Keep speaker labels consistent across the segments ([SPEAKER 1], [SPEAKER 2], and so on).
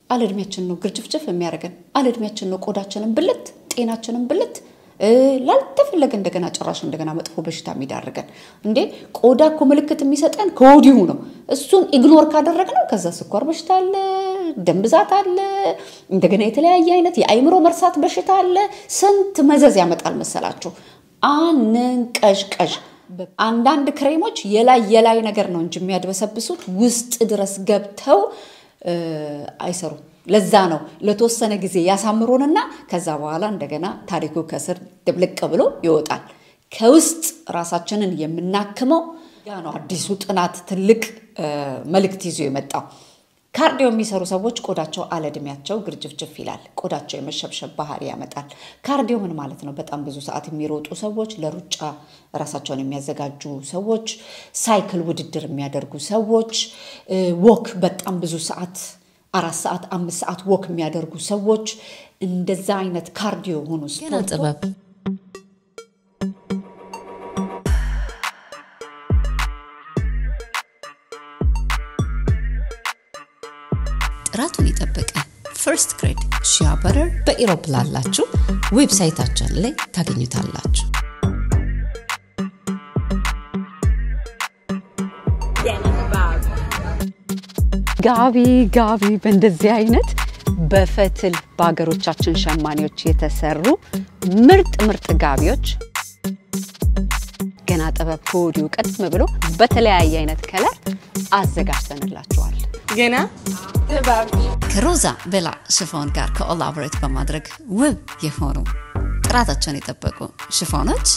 [SPEAKER 1] አለእድሜያችን ነው ግርጭፍጭፍ የሚያደርገን፣ አለእድሜያችን ነው ቆዳችንን ብልት፣ ጤናችንን ብልት ላልተፈለገ እንደገና ጭራሽ እንደገና መጥፎ በሽታ የሚዳርገን። እንዴ ቆዳ እኮ ምልክት የሚሰጠን ከወዲሁ ነው። እሱን ኢግኖር ካደረግነው ከዛ ስኳር በሽታ አለ፣ ደም ብዛት አለ፣ እንደገና የተለያየ አይነት የአይምሮ መርሳት በሽታ አለ። ስንት መዘዝ ያመጣል መሰላችሁ። አንንቀዥቀዥ። አንዳንድ ክሬሞች የላይ የላይ ነገር ነው እንጂ የሚያድበሰብሱት ውስጥ ድረስ ገብተው አይሰሩም። ለዛ ነው ለተወሰነ ጊዜ ያሳምሩንና ከዛ በኋላ እንደገና ታሪኩ ከስር ድብልቅ ብሎ ይወጣል። ከውስጥ ራሳችንን የምናክመው ያ ነው አዲሱ ጥናት ትልቅ መልእክት ይዞ የመጣው። ካርዲዮ የሚሰሩ ሰዎች ቆዳቸው አለእድሜያቸው ግርጅፍጅፍ ይላል። ቆዳቸው የመሸብሸብ ባህሪ ያመጣል። ካርዲዮ ምን ማለት ነው? በጣም ብዙ ሰዓት የሚሮጡ ሰዎች፣ ለሩጫ ራሳቸውን የሚያዘጋጁ ሰዎች፣ ሳይክል ውድድር የሚያደርጉ ሰዎች፣ ወክ በጣም ብዙ ሰዓት አራት ሰዓት አምስት ሰዓት ወክ የሚያደርጉ ሰዎች እንደዛ አይነት ካርዲዮ የሆኑ
[SPEAKER 2] ገና ጥበብ ጥራቱን የጠበቀ ፈርስት ግሬድ ሺያ በረር በኢሮፕ ላላችሁ ዌብሳይታችን ላይ ታገኙታላችሁ።
[SPEAKER 1] ጋቢ ጋቢ በእንደዚህ አይነት በፈትል በሀገሮቻችን ሸማኔዎች የተሰሩ ምርጥ ምርጥ ጋቢዎች ገና ጥበብ ከወዲሁ ቀድም ብሎ በተለያየ አይነት ከለር አዘጋጅተንላችኋል።
[SPEAKER 3] ገና ጥበብ
[SPEAKER 2] ከሮዛ ቤላ ሽፎን ጋር ኮላቦሬት በማድረግ ውብ የሆኑ ጥራታቸውን የጠበቁ ሽፎኖች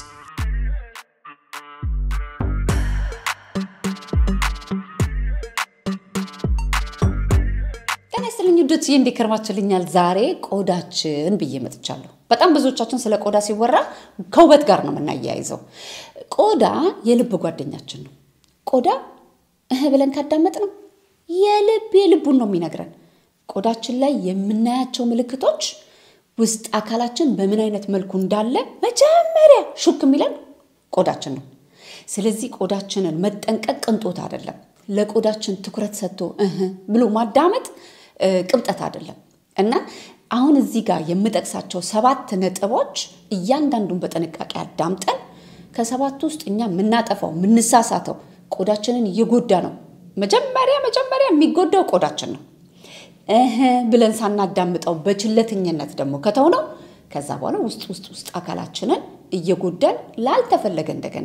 [SPEAKER 1] ጤና ይስጥልኝ ውዶችዬ፣ እንዴት ከርማችሁልኛል? ዛሬ ቆዳችን ብዬ መጥቻለሁ። በጣም ብዙዎቻችን ስለ ቆዳ ሲወራ ከውበት ጋር ነው የምናያይዘው። ቆዳ የልብ ጓደኛችን ነው። ቆዳ እህ ብለን ካዳመጥ ነው የልብ የልቡን ነው የሚነግረን። ቆዳችን ላይ የምናያቸው ምልክቶች ውስጥ አካላችን በምን አይነት መልኩ እንዳለ መጀመሪያ ሹክ የሚለን ቆዳችን ነው። ስለዚህ ቆዳችንን መጠንቀቅ ቅንጦት አይደለም። ለቆዳችን ትኩረት ሰጥቶ እህ ብሎ ማዳመጥ ቅብጠት አይደለም እና አሁን እዚህ ጋር የምጠቅሳቸው ሰባት ነጥቦች እያንዳንዱን በጥንቃቄ አዳምጠን ከሰባት ውስጥ እኛ የምናጠፋው የምንሳሳተው ቆዳችንን እየጎዳ ነው። መጀመሪያ መጀመሪያ የሚጎዳው ቆዳችን ነው። እህ ብለን ሳናዳምጠው በችለተኝነት ደግሞ ከተውነው ከዛ በኋላ ውስጥ ውስጥ ውስጥ አካላችንን እየጎዳን ላልተፈለገ እንደገና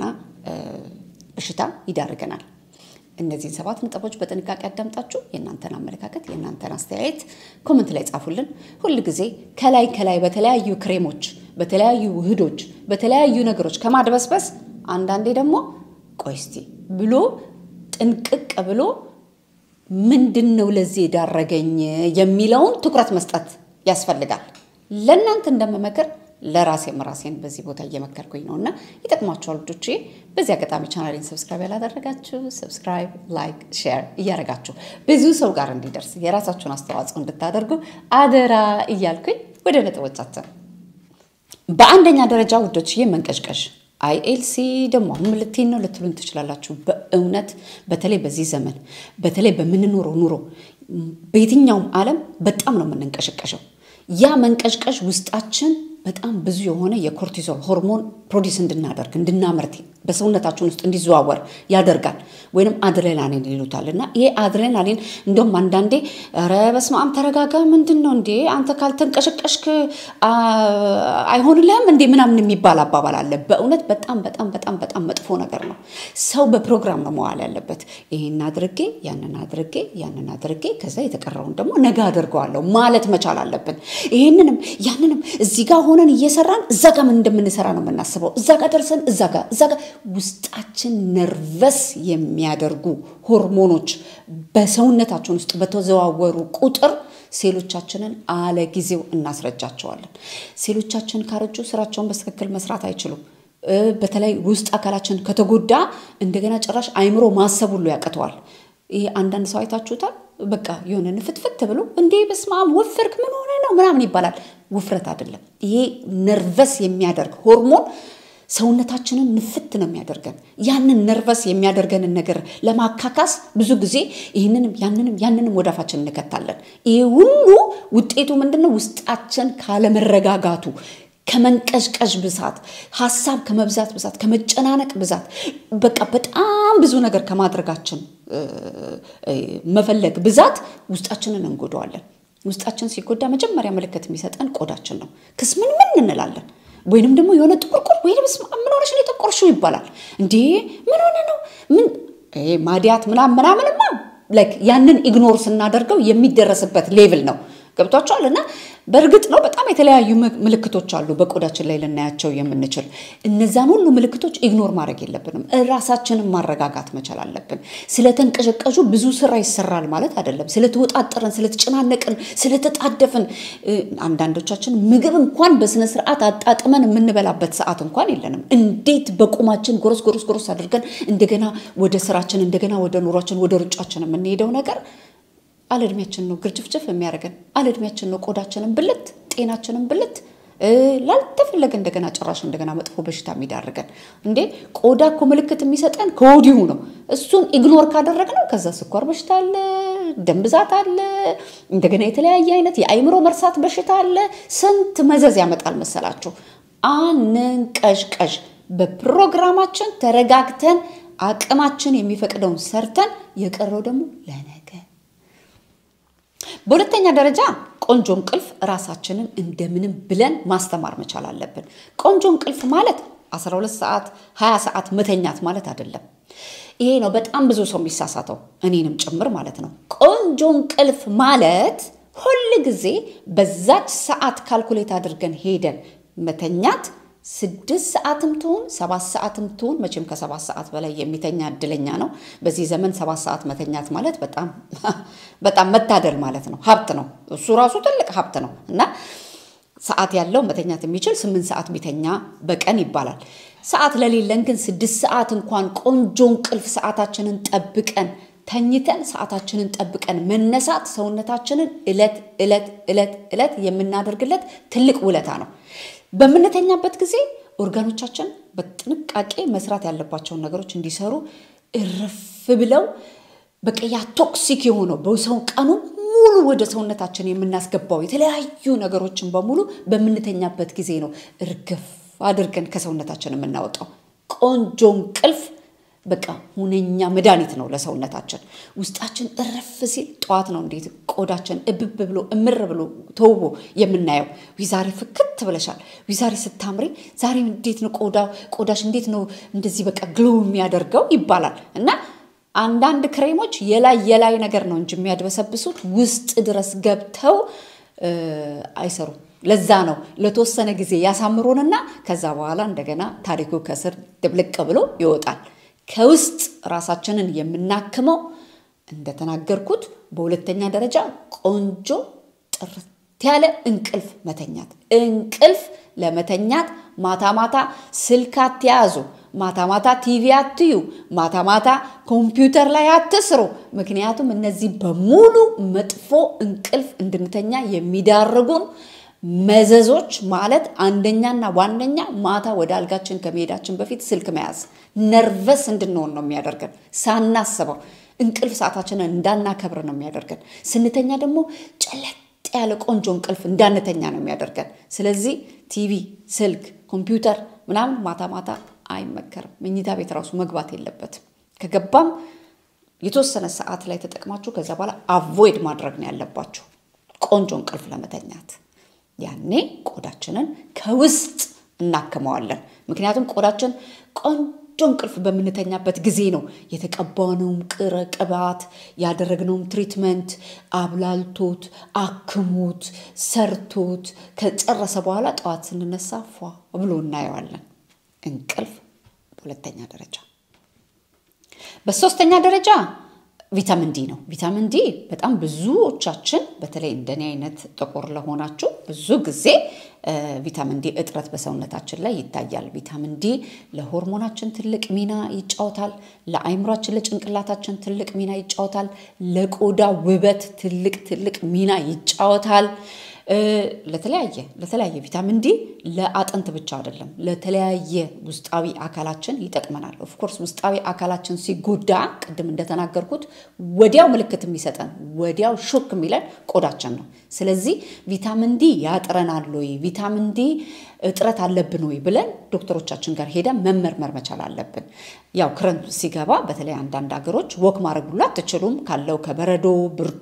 [SPEAKER 1] በሽታ ይዳርገናል። እነዚህን ሰባት ነጥቦች በጥንቃቄ አዳምጣችሁ የእናንተን አመለካከት የእናንተን አስተያየት ኮመንት ላይ ጻፉልን። ሁል ጊዜ ከላይ ከላይ በተለያዩ ክሬሞች፣ በተለያዩ ውህዶች፣ በተለያዩ ነገሮች ከማድበስበስ አንዳንዴ ደግሞ ቆይ እስቲ ብሎ ጥንቅቅ ብሎ ምንድን ነው ለዚህ የዳረገኝ የሚለውን ትኩረት መስጠት ያስፈልጋል። ለእናንተ እንደምመክር ለራሴም ራሴን በዚህ ቦታ እየመከርኩኝ ነው እና ይጠቅማችኋል ልጆች። በዚህ አጋጣሚ ቻናሌን ሰብስክራይብ ያላደረጋችሁ ሰብስክራይብ፣ ላይክ፣ ሼር እያደረጋችሁ ብዙ ሰው ጋር እንዲደርስ የራሳችሁን አስተዋጽኦ እንድታደርጉ አደራ እያልኩኝ ወደ ነጥቦቻችን በአንደኛ ደረጃ ውዶችዬ መንቀዥቀዥ አይኤልሲ ደግሞ አሁን ምልቴን ነው ልትሉን ትችላላችሁ። በእውነት በተለይ በዚህ ዘመን በተለይ በምንኖረው ኑሮ በየትኛውም ዓለም በጣም ነው የምንንቀሸቀሸው። ያ መንቀዥቀዥ ውስጣችን በጣም ብዙ የሆነ የኮርቲዞል ሆርሞን ፕሮዲስ እንድናደርግ እንድናመርት በሰውነታችን ውስጥ እንዲዘዋወር ያደርጋል። ወይንም አድሬናሊን ይሉታል። እና ይሄ አድሬናሊን እንደውም አንዳንዴ ኧረ በስመ አብ ተረጋጋ፣ ምንድን ነው እንዴ አንተ ካልተንቀሸቀሽክ አይሆንልህም እንዴ ምናምን የሚባል አባባል አለ። በእውነት በጣም በጣም በጣም በጣም መጥፎ ነገር ነው። ሰው በፕሮግራም ነው መዋል ያለበት። ይሄን አድርጌ ያንን አድርጌ ያንን አድርጌ ከዛ የተቀረውን ደግሞ ነገ አድርገዋለሁ ማለት መቻል አለብን። ይሄንንም ያንንም እዚህ ጋር ሆነን እየሰራን እዛ ጋር ምን እንደምንሰራ ነው የምናስበው። እዛ ጋር ደርሰን እዛ ጋር እዛ ጋር ውስጣችን ነርቨስ የሚያደርጉ ሆርሞኖች በሰውነታችን ውስጥ በተዘዋወሩ ቁጥር ሴሎቻችንን አለ ጊዜው እናስረጃቸዋለን። ሴሎቻችን ካረጁ ስራቸውን በትክክል መስራት አይችሉም። በተለይ ውስጥ አካላችን ከተጎዳ እንደገና ጭራሽ አይምሮ ማሰብ ሁሉ ያቅተዋል። ይሄ አንዳንድ ሰው አይታችሁታል። በቃ የሆነ ንፍትፍት ብሎ እንዴ በስመ አብ ወፈርክ ምን ሆነ ነው ምናምን ይባላል። ውፍረት አይደለም። ይሄ ነርቨስ የሚያደርግ ሆርሞን ሰውነታችንን ንፍት ነው የሚያደርገን። ያንን ነርቨስ የሚያደርገንን ነገር ለማካካስ ብዙ ጊዜ ይህንንም ያንንም ያንንም ወደ አፋችን እንከታለን። ይህ ሁሉ ውጤቱ ምንድን ነው? ውስጣችን ካለመረጋጋቱ ከመንቀዥቀዥ ብዛት፣ ሀሳብ ከመብዛት ብዛት፣ ከመጨናነቅ ብዛት፣ በቃ በጣም ብዙ ነገር ከማድረጋችን መፈለግ ብዛት ውስጣችንን እንጎዳዋለን። ውስጣችን ሲጎዳ መጀመሪያ ምልክት የሚሰጠን ቆዳችን ነው። ክስ ምን ምን እንላለን ወይንም ደግሞ የሆነ ጥቁርቁር ወይ ምን ሆነሽ ነው የጠቆርሽው ይባላል። እንዴ ምን ሆነ ነው ምን ማዲያት ምናምን ምናምንማ ላይክ ያንን ኢግኖር ስናደርገው የሚደረስበት ሌቭል ነው። ገብቷቸዋል። እና በእርግጥ ነው በጣም የተለያዩ ምልክቶች አሉ በቆዳችን ላይ ልናያቸው የምንችል። እነዛን ሁሉ ምልክቶች ኢግኖር ማድረግ የለብንም። ራሳችንን ማረጋጋት መቻል አለብን። ስለተንቀዠቀዡ ብዙ ስራ ይሰራል ማለት አይደለም። ስለተወጣጠረን፣ ስለተጨናነቅን፣ ስለተጣደፍን አንዳንዶቻችን ምግብ እንኳን በስነ ስርዓት አጣጥመን የምንበላበት ሰዓት እንኳን የለንም። እንዴት በቁማችን ጎረስ ጎረስ ጎረስ አድርገን እንደገና ወደ ስራችን እንደገና ወደ ኑሯችን ወደ ሩጫችን የምንሄደው ነገር አለእድሜያችን ነው ግርጭፍጭፍ የሚያደርገን። አለእድሜያችን ነው ቆዳችንን ብልት፣ ጤናችንን ብልት ላልተፈለገ እንደገና ጭራሽ እንደገና መጥፎ በሽታ የሚዳርገን። እንዴ ቆዳ እኮ ምልክት የሚሰጠን ከወዲሁ ነው። እሱን ኢግኖር ካደረግነው ከዛ ስኳር በሽታ አለ፣ ደም ብዛት አለ፣ እንደገና የተለያየ አይነት የአይምሮ መርሳት በሽታ አለ። ስንት መዘዝ ያመጣል መሰላችሁ። አንንቀዥቀዥ። በፕሮግራማችን ተረጋግተን አቅማችን የሚፈቅደውን ሰርተን የቀረው ደግሞ ለነገ በሁለተኛ ደረጃ ቆንጆ እንቅልፍ ራሳችንን እንደምንም ብለን ማስተማር መቻል አለብን። ቆንጆ እንቅልፍ ማለት 12 ሰዓት 20 ሰዓት መተኛት ማለት አይደለም። ይሄ ነው በጣም ብዙ ሰው የሚሳሳተው እኔንም ጭምር ማለት ነው። ቆንጆ እንቅልፍ ማለት ሁል ጊዜ በዛች ሰዓት ካልኩሌት አድርገን ሄደን መተኛት ስድስት ሰዓትም ትሁን ሰባት ሰዓትም ትሁን መቼም ከሰባት ሰዓት በላይ የሚተኛ እድለኛ ነው። በዚህ ዘመን ሰባት ሰዓት መተኛት ማለት በጣም በጣም መታደል ማለት ነው፣ ሀብት ነው። እሱ ራሱ ትልቅ ሀብት ነው እና ሰዓት ያለው መተኛት የሚችል ስምንት ሰዓት ቢተኛ በቀን ይባላል። ሰዓት ለሌለን ግን ስድስት ሰዓት እንኳን ቆንጆ እንቅልፍ ሰዓታችንን ጠብቀን ተኝተን ሰዓታችንን ጠብቀን መነሳት ሰውነታችንን እለት እለት እለት እለት የምናደርግለት ትልቅ ውለታ ነው። በምንተኛበት ጊዜ ኦርጋኖቻችን በጥንቃቄ መስራት ያለባቸውን ነገሮች እንዲሰሩ እርፍ ብለው በቃ ያ ቶክሲክ የሆነው በሰው ቀኑ ሙሉ ወደ ሰውነታችን የምናስገባው የተለያዩ ነገሮችን በሙሉ በምንተኛበት ጊዜ ነው እርግፍ አድርገን ከሰውነታችን የምናወጣው። ቆንጆ እንቅልፍ በቃ ሁነኛ መድኃኒት ነው ለሰውነታችን። ውስጣችን እረፍ ሲል ጠዋት ነው እንዴት ቆዳችን እብብ ብሎ እምር ብሎ ተውቦ የምናየው። ዛሬ ፍክት ብለሻል፣ ዛሬ ስታምሪ፣ ዛሬ እንዴት ነው ቆዳ ቆዳሽ እንዴት ነው እንደዚህ በቃ ግሎ የሚያደርገው ይባላል እና አንዳንድ ክሬሞች የላይ የላይ ነገር ነው እንጂ የሚያድበሰብሱት ውስጥ ድረስ ገብተው አይሰሩም። ለዛ ነው ለተወሰነ ጊዜ ያሳምሩንና ከዛ በኋላ እንደገና ታሪኩ ከስር ድብልቅ ብሎ ይወጣል። ከውስጥ ራሳችንን የምናክመው እንደተናገርኩት በሁለተኛ ደረጃ ቆንጆ ጥርት ያለ እንቅልፍ መተኛት። እንቅልፍ ለመተኛት ማታ ማታ ስልክ አትያዙ፣ ማታ ማታ ቲቪ አትዩ፣ ማታ ማታ ኮምፒውተር ላይ አትስሩ። ምክንያቱም እነዚህ በሙሉ መጥፎ እንቅልፍ እንድንተኛ የሚዳርጉን መዘዞች ማለት አንደኛና ዋነኛ ማታ ወደ አልጋችን ከመሄዳችን በፊት ስልክ መያዝ ነርቨስ እንድንሆን ነው የሚያደርገን። ሳናስበው እንቅልፍ ሰዓታችንን እንዳናከብር ነው የሚያደርገን። ስንተኛ ደግሞ ጨለጥ ያለ ቆንጆ እንቅልፍ እንዳንተኛ ነው የሚያደርገን። ስለዚህ ቲቪ፣ ስልክ፣ ኮምፒውተር ምናምን ማታ ማታ አይመከርም። መኝታ ቤት ራሱ መግባት የለበትም። ከገባም የተወሰነ ሰዓት ላይ ተጠቅማችሁ ከዛ በኋላ አቮይድ ማድረግ ነው ያለባችሁ ቆንጆ እንቅልፍ ለመተኛት። ያኔ ቆዳችንን ከውስጥ እናክመዋለን። ምክንያቱም ቆዳችን ቆንጆ እንቅልፍ በምንተኛበት ጊዜ ነው የተቀባነውም ቅረ ቅባት ያደረግነውም ትሪትመንት አብላልቶት አክሞት ሰርቶት ከጨረሰ በኋላ ጠዋት ስንነሳ ፏ ብሎ እናየዋለን። እንቅልፍ በሁለተኛ ደረጃ። በሶስተኛ ደረጃ ቪታሚን ዲ ነው። ቪታሚን ዲ በጣም ብዙዎቻችን በተለይ እንደኔ አይነት ጥቁር ለሆናችሁ ብዙ ጊዜ ቪታሚን ዲ እጥረት በሰውነታችን ላይ ይታያል። ቪታሚን ዲ ለሆርሞናችን ትልቅ ሚና ይጫወታል። ለአይምሯችን፣ ለጭንቅላታችን ትልቅ ሚና ይጫወታል። ለቆዳ ውበት ትልቅ ትልቅ ሚና ይጫወታል። ለተለያየ ለተለያየ ቪታሚን ዲ ለአጥንት ብቻ አይደለም፣ ለተለያየ ውስጣዊ አካላችን ይጠቅመናል። ኦፍኮርስ ውስጣዊ አካላችን ሲጎዳ ቅድም እንደተናገርኩት ወዲያው ምልክት የሚሰጠን ወዲያው ሾክ የሚለን ቆዳችን ነው። ስለዚህ ቪታሚን ዲ ያጥረናል ወይ ቪታሚን ዲ እጥረት አለብን ወይ ብለን ዶክተሮቻችን ጋር ሄደን መመርመር መቻል አለብን። ያው ክረምት ሲገባ በተለይ አንዳንድ ሀገሮች ወክ ማድረግ ሁሉ አትችሉም ካለው ከበረዶ ብርዱ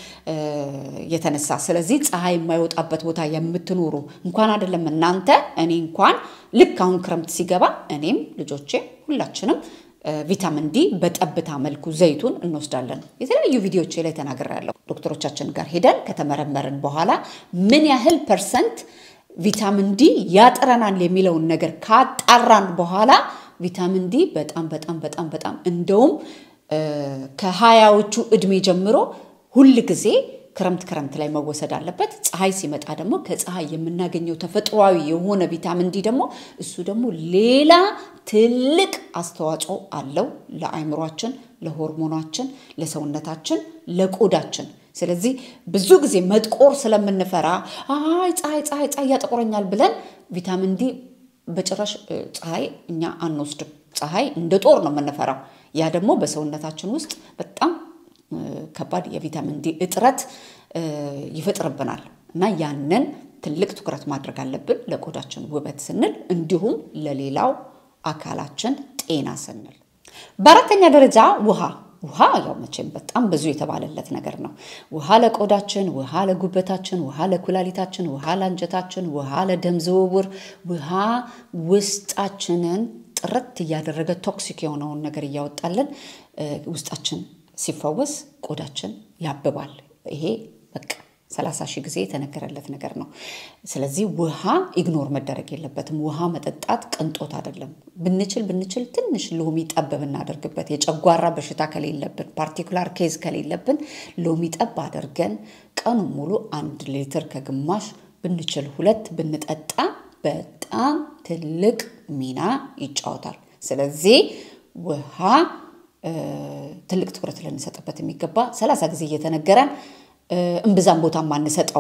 [SPEAKER 1] የተነሳ። ስለዚህ ፀሐይ የማይወጣበት ቦታ የምትኖሩ እንኳን አይደለም እናንተ እኔ እንኳን ልክ አሁን ክረምት ሲገባ እኔም ልጆቼ ሁላችንም ቪታሚን ዲ በጠብታ መልኩ ዘይቱን እንወስዳለን። የተለያዩ ቪዲዮዎች ላይ ተናግሬያለሁ። ዶክተሮቻችን ጋር ሄደን ከተመረመርን በኋላ ምን ያህል ፐርሰንት ቪታሚን ዲ ያጥረናል የሚለውን ነገር ካጣራን በኋላ ቪታሚን ዲ በጣም በጣም በጣም በጣም እንደውም ከሀያዎቹ እድሜ ጀምሮ ሁል ጊዜ ክረምት ክረምት ላይ መወሰድ አለበት። ፀሐይ ሲመጣ ደግሞ ከፀሐይ የምናገኘው ተፈጥሯዊ የሆነ ቪታሚን ዲ ደግሞ እሱ ደግሞ ሌላ ትልቅ አስተዋጽኦ አለው ለአይምሯችን፣ ለሆርሞናችን፣ ለሰውነታችን፣ ለቆዳችን። ስለዚህ ብዙ ጊዜ መጥቆር ስለምንፈራ አይ ፀሐይ ፀሐይ ፀሐይ ያጠቁረኛል ብለን ቪታሚን ዲ በጭራሽ ፀሐይ እኛ አንወስድም። ፀሐይ እንደ ጦር ነው የምንፈራው። ያ ደግሞ በሰውነታችን ውስጥ በጣም ከባድ የቪታሚን ዲ እጥረት ይፈጥርብናል እና ያንን ትልቅ ትኩረት ማድረግ አለብን ለቆዳችን ውበት ስንል እንዲሁም ለሌላው አካላችን ጤና ስንል። በአራተኛ ደረጃ ውሃ ውሃ ያው መቼም በጣም ብዙ የተባለለት ነገር ነው። ውሃ ለቆዳችን፣ ውሃ ለጉበታችን፣ ውሃ ለኩላሊታችን፣ ውሃ ለአንጀታችን፣ ውሃ ለደም ዝውውር፣ ውሃ ውስጣችንን ጥርት እያደረገ ቶክሲክ የሆነውን ነገር እያወጣልን ውስጣችን ሲፈወስ ቆዳችን ያብባል። ይሄ በቃ ሰላሳ ሺህ ጊዜ የተነገረለት ነገር ነው። ስለዚህ ውሃ ኢግኖር መደረግ የለበትም። ውሃ መጠጣት ቅንጦት አይደለም። ብንችል ብንችል ትንሽ ሎሚ ጠብ ብናደርግበት የጨጓራ በሽታ ከሌለብን ፓርቲኩላር ኬዝ ከሌለብን ሎሚ ጠብ አድርገን ቀኑ ሙሉ አንድ ሊትር ከግማሽ ብንችል ሁለት ብንጠጣ በጣም ትልቅ ሚና ይጫወታል። ስለዚህ ውሃ ትልቅ ትኩረት ልንሰጥበት የሚገባ ሰላሳ ጊዜ እየተነገረን እምብዛም ቦታ ማንሰጠው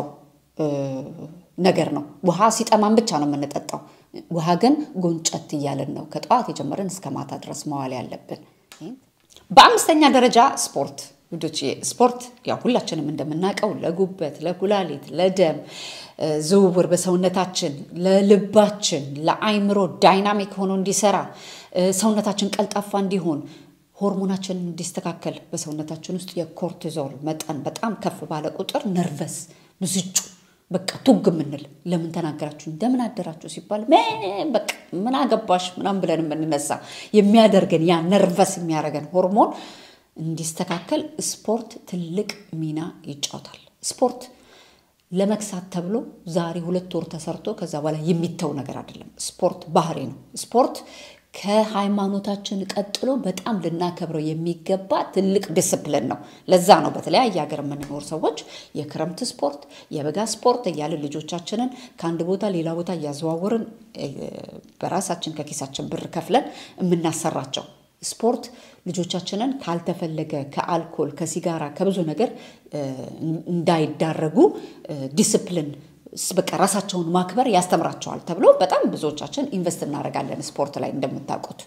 [SPEAKER 1] ነገር ነው። ውሃ ሲጠማን ብቻ ነው የምንጠጣው። ውሃ ግን ጎንጨት እያለን ነው ከጠዋት የጀመረን እስከ ማታ ድረስ መዋል ያለብን። በአምስተኛ ደረጃ ስፖርት ውዶች፣ ስፖርት ያው ሁላችንም እንደምናውቀው ለጉበት፣ ለኩላሊት፣ ለደም ዝውውር በሰውነታችን፣ ለልባችን፣ ለአይምሮ ዳይናሚክ ሆኖ እንዲሰራ ሰውነታችን ቀልጣፋ እንዲሆን ሆርሞናችን እንዲስተካከል በሰውነታችን ውስጥ የኮርቲዞል መጠን በጣም ከፍ ባለ ቁጥር ነርቨስ ብስጩ በቃ ቱግ የምንል ለምን ተናገራችሁ እንደምን አደራችሁ ሲባል በቃ ምን አገባሽ ምናምን ብለን የምንነሳ የሚያደርገን ያ ነርቨስ የሚያደርገን ሆርሞን እንዲስተካከል ስፖርት ትልቅ ሚና ይጫወታል። ስፖርት ለመክሳት ተብሎ ዛሬ ሁለት ወር ተሰርቶ ከዛ በኋላ የሚተው ነገር አይደለም። ስፖርት ባህሪ ነው። ስፖርት ከሃይማኖታችን ቀጥሎ በጣም ልናከብረው የሚገባ ትልቅ ዲስፕሊን ነው። ለዛ ነው በተለያየ ሀገር የምንኖር ሰዎች የክረምት ስፖርት፣ የበጋ ስፖርት እያልን ልጆቻችንን ከአንድ ቦታ ሌላ ቦታ እያዘዋወርን በራሳችን ከኪሳችን ብር ከፍለን የምናሰራቸው። ስፖርት ልጆቻችንን ካልተፈለገ ከአልኮል፣ ከሲጋራ፣ ከብዙ ነገር እንዳይዳረጉ ዲስፕሊን በቃ ራሳቸውን ማክበር ያስተምራቸዋል ተብሎ በጣም ብዙዎቻችን ኢንቨስት እናደርጋለን ስፖርት ላይ እንደምታውቁት።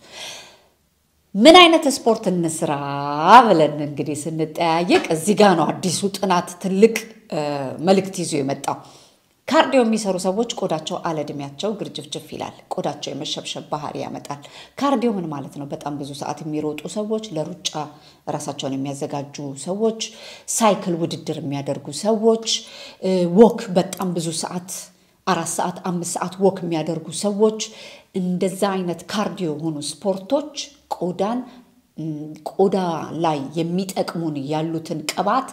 [SPEAKER 1] ምን አይነት ስፖርት እንስራ ብለን እንግዲህ ስንጠያየቅ እዚህ ጋ ነው አዲሱ ጥናት ትልቅ መልእክት ይዞ የመጣው። ካርዲዮ የሚሰሩ ሰዎች ቆዳቸው አለዕድሜያቸው ግርጅፍጅፍ ይላል። ቆዳቸው የመሸብሸብ ባህሪ ያመጣል። ካርዲዮ ምን ማለት ነው? በጣም ብዙ ሰዓት የሚሮጡ ሰዎች፣ ለሩጫ ራሳቸውን የሚያዘጋጁ ሰዎች፣ ሳይክል ውድድር የሚያደርጉ ሰዎች፣ ወክ በጣም ብዙ ሰዓት አራት ሰዓት አምስት ሰዓት ወክ የሚያደርጉ ሰዎች እንደዛ አይነት ካርዲዮ የሆኑ ስፖርቶች ቆዳን ቆዳ ላይ የሚጠቅሙን ያሉትን ቅባት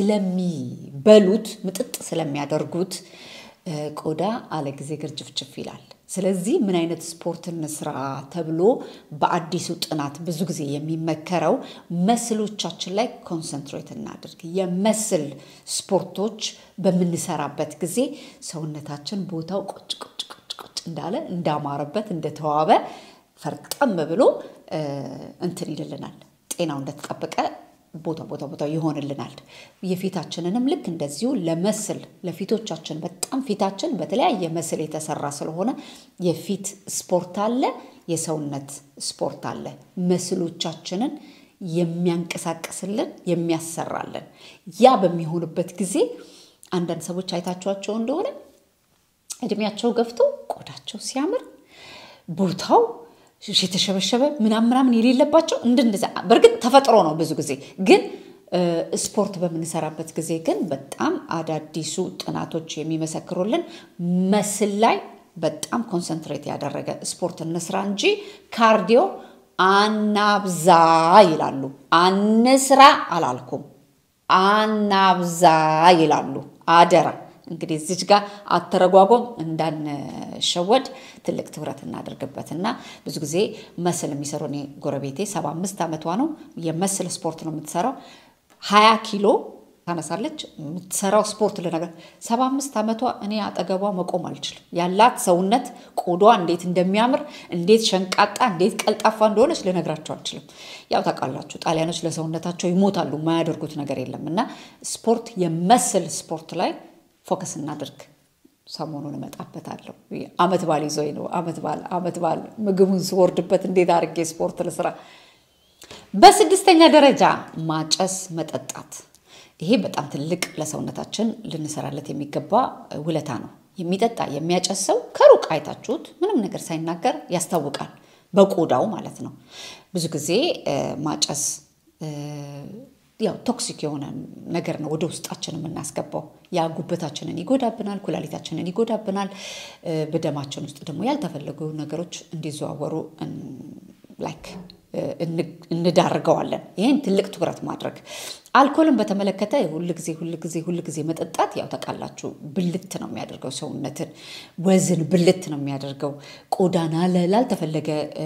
[SPEAKER 1] ስለሚበሉት ምጥጥ ስለሚያደርጉት ቆዳ አለ ጊዜ ግርጭፍጭፍ ይላል። ስለዚህ ምን አይነት ስፖርት እንስራ ተብሎ በአዲሱ ጥናት ብዙ ጊዜ የሚመከረው መስሎቻችን ላይ ኮንሰንትሬት እናድርግ። የመስል ስፖርቶች በምንሰራበት ጊዜ ሰውነታችን ቦታው ቁጭ ቁጭ ቁጭ ቁጭ እንዳለ እንዳማረበት እንደተዋበ ፈርጠም ብሎ እንትን ይልልናል። ጤናው እንደተጠበቀ ቦታ ቦታ ቦታ ይሆንልናል። የፊታችንንም ልክ እንደዚሁ ለመስል ለፊቶቻችን በጣም ፊታችን በተለያየ መስል የተሰራ ስለሆነ የፊት ስፖርት አለ፣ የሰውነት ስፖርት አለ። መስሎቻችንን የሚያንቀሳቅስልን የሚያሰራልን። ያ በሚሆንበት ጊዜ አንዳንድ ሰዎች አይታችኋቸው እንደሆነ እድሜያቸው ገፍቶ ቆዳቸው ሲያምር ቦታው የተሸበሸበ ምናምን ምናምን የሌለባቸው እንደዛ። በእርግጥ ተፈጥሮ ነው ብዙ ጊዜ ግን ስፖርት በምንሰራበት ጊዜ ግን በጣም አዳዲሱ ጥናቶች የሚመሰክሩልን መስል ላይ በጣም ኮንሰንትሬት ያደረገ ስፖርት እንስራ እንጂ ካርዲዮ አናብዛ ይላሉ። አንስራ አላልኩም፣ አናብዛ ይላሉ። አደራ እንግዲህ እዚች ጋር አተረጓጎም እንዳንሸወድ ትልቅ ትኩረት እናደርግበት እና ብዙ ጊዜ መስል የሚሰሩ እኔ ጎረቤቴ ሰባ አምስት ዓመቷ ነው የመስል ስፖርት ነው የምትሰራው ሀያ ኪሎ ታነሳለች የምትሰራው ስፖርት ልነገር ሰባ አምስት ዓመቷ እኔ አጠገቧ መቆም አልችልም ያላት ሰውነት ቆዷ እንዴት እንደሚያምር እንዴት ሸንቃጣ እንዴት ቀልጣፋ እንደሆነች ልነግራቸው አልችልም ያው ታውቃላችሁ ጣሊያኖች ለሰውነታቸው ይሞታሉ የማያደርጉት ነገር የለም እና ስፖርት የመስል ስፖርት ላይ ፎከስ እናድርግ ሰሞኑን እመጣበታለሁ አመት ባል ይዞኝ ነው አመት ባል አመት ባል ምግቡን ስወርድበት እንዴት አድርጌ ስፖርት ልስራ በስድስተኛ ደረጃ ማጨስ መጠጣት ይሄ በጣም ትልቅ ለሰውነታችን ልንሰራለት የሚገባ ውለታ ነው የሚጠጣ የሚያጨስ ሰው ከሩቅ አይታችሁት ምንም ነገር ሳይናገር ያስታውቃል በቆዳው ማለት ነው ብዙ ጊዜ ማጨስ ያው ቶክሲክ የሆነ ነገር ነው ወደ ውስጣችን የምናስገባው። ያ ጉበታችንን ይጎዳብናል፣ ኩላሊታችንን ይጎዳብናል። በደማችን ውስጥ ደግሞ ያልተፈለጉ ነገሮች እንዲዘዋወሩ ላይክ እንዳርገዋለን። ይህን ትልቅ ትኩረት ማድረግ። አልኮልን በተመለከተ ሁልጊዜ ሁልጊዜ ሁልጊዜ መጠጣት ያው ታውቃላችሁ ብልት ነው የሚያደርገው ሰውነትን፣ ወዝን ብልት ነው የሚያደርገው። ቆዳና ላልተፈለገ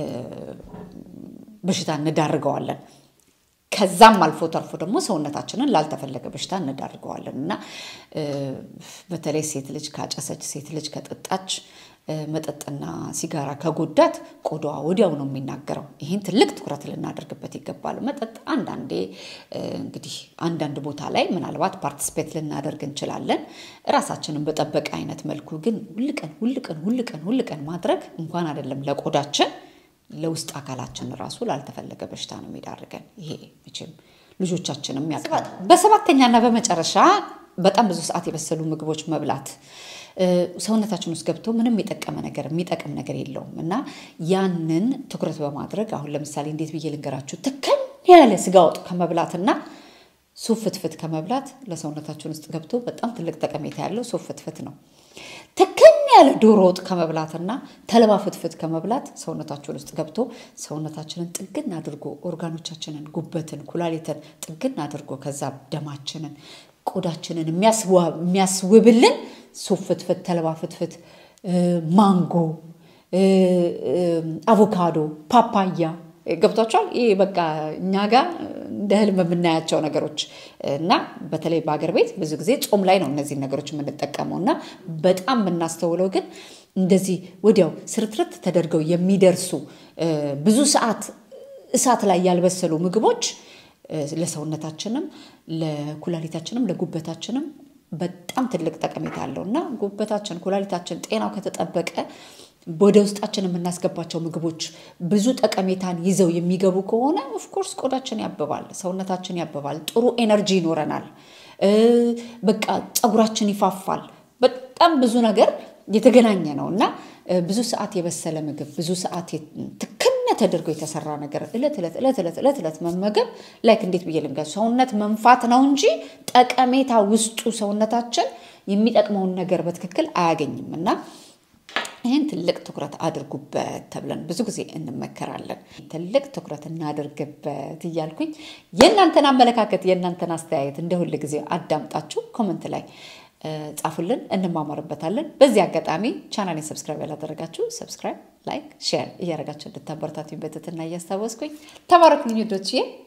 [SPEAKER 1] በሽታ እንዳርገዋለን። ከዛም አልፎ ተርፎ ደግሞ ሰውነታችንን ላልተፈለገ በሽታ እንዳርገዋለን እና በተለይ ሴት ልጅ ካጨሰች፣ ሴት ልጅ ከጠጣች፣ መጠጥና ሲጋራ ከጎዳት ቆዳዋ ወዲያው ነው የሚናገረው። ይህን ትልቅ ትኩረት ልናደርግበት ይገባል። መጠጥ አንዳንዴ እንግዲህ አንዳንድ ቦታ ላይ ምናልባት ፓርቲስፔት ልናደርግ እንችላለን፣ ራሳችንን በጠበቀ አይነት መልኩ ግን ሁልቀን ሁልቀን ሁልቀን ሁልቀን ማድረግ እንኳን አይደለም ለቆዳችን ለውስጥ አካላችን ራሱ ላልተፈለገ በሽታ ነው የሚዳርገን። ይሄ መቼም ልጆቻችንም ያውቃል። በሰባተኛና በመጨረሻ በጣም ብዙ ሰዓት የበሰሉ ምግቦች መብላት ሰውነታችን ውስጥ ገብቶ ምንም የጠቀመ ነገር የሚጠቅም ነገር የለውም እና ያንን ትኩረት በማድረግ አሁን ለምሳሌ እንዴት ብዬ ልንገራችሁ፣ ትከን ያለ ስጋ ወጥ ከመብላትና ሱፍ ፍትፍት ከመብላት ለሰውነታችን ውስጥ ገብቶ በጣም ትልቅ ጠቀሜታ ያለው ሱፍ ፍትፍት ነው። ትክን ያለ ዶሮ ወጥ ከመብላትና ተልባ ፍትፍት ከመብላት ሰውነታችን ውስጥ ገብቶ ሰውነታችንን ጥግን አድርጎ ኦርጋኖቻችንን፣ ጉበትን፣ ኩላሊትን ጥግን አድርጎ ከዛ ደማችንን፣ ቆዳችንን የሚያስውብልን ሱፍ ፍትፍት፣ ተልባ ፍትፍት፣ ማንጎ፣ አቮካዶ፣ ፓፓያ ገብቷቸዋል። ይህ በቃ እኛ ጋር እንደ ህልም የምናያቸው ነገሮች እና በተለይ በሀገር ቤት ብዙ ጊዜ ጾም ላይ ነው እነዚህን ነገሮች የምንጠቀመው እና በጣም የምናስተውለው ግን እንደዚህ ወዲያው ስርትርት ተደርገው የሚደርሱ ብዙ ሰዓት እሳት ላይ ያልበሰሉ ምግቦች ለሰውነታችንም ለኩላሊታችንም ለጉበታችንም በጣም ትልቅ ጠቀሜታ አለው እና ጉበታችን ኩላሊታችን ጤናው ከተጠበቀ ወደ ውስጣችን የምናስገባቸው ምግቦች ብዙ ጠቀሜታን ይዘው የሚገቡ ከሆነ ኦፍኮርስ ቆዳችን ያብባል፣ ሰውነታችን ያብባል፣ ጥሩ ኤነርጂ ይኖረናል፣ በቃ ፀጉራችን ይፋፋል። በጣም ብዙ ነገር የተገናኘ ነው እና ብዙ ሰዓት የበሰለ ምግብ ብዙ ሰዓት ትክነ ተደርጎ የተሰራ ነገር እለት እለት እለት እለት እለት እለት መመገብ ላይክ እንዴት ብዬ ልንገር ሰውነት መንፋት ነው እንጂ ጠቀሜታ ውስጡ ሰውነታችን የሚጠቅመውን ነገር በትክክል አያገኝም እና ይህን ትልቅ ትኩረት አድርጉበት ተብለን ብዙ ጊዜ እንመከራለን። ትልቅ ትኩረት እናድርግበት እያልኩኝ የእናንተን አመለካከት የእናንተን አስተያየት እንደ ሁል ጊዜ አዳምጣችሁ ኮመንት ላይ ጻፉልን፣ እንማማርበታለን። በዚህ አጋጣሚ ቻናሌን ሰብስክራይብ ያላደረጋችሁ ሰብስክራይብ፣ ላይክ፣ ሼር እያደረጋችሁ እንድታበረታቱኝ በትህትና እያስታወስኩኝ ተባረኩኝ ውዶችዬ።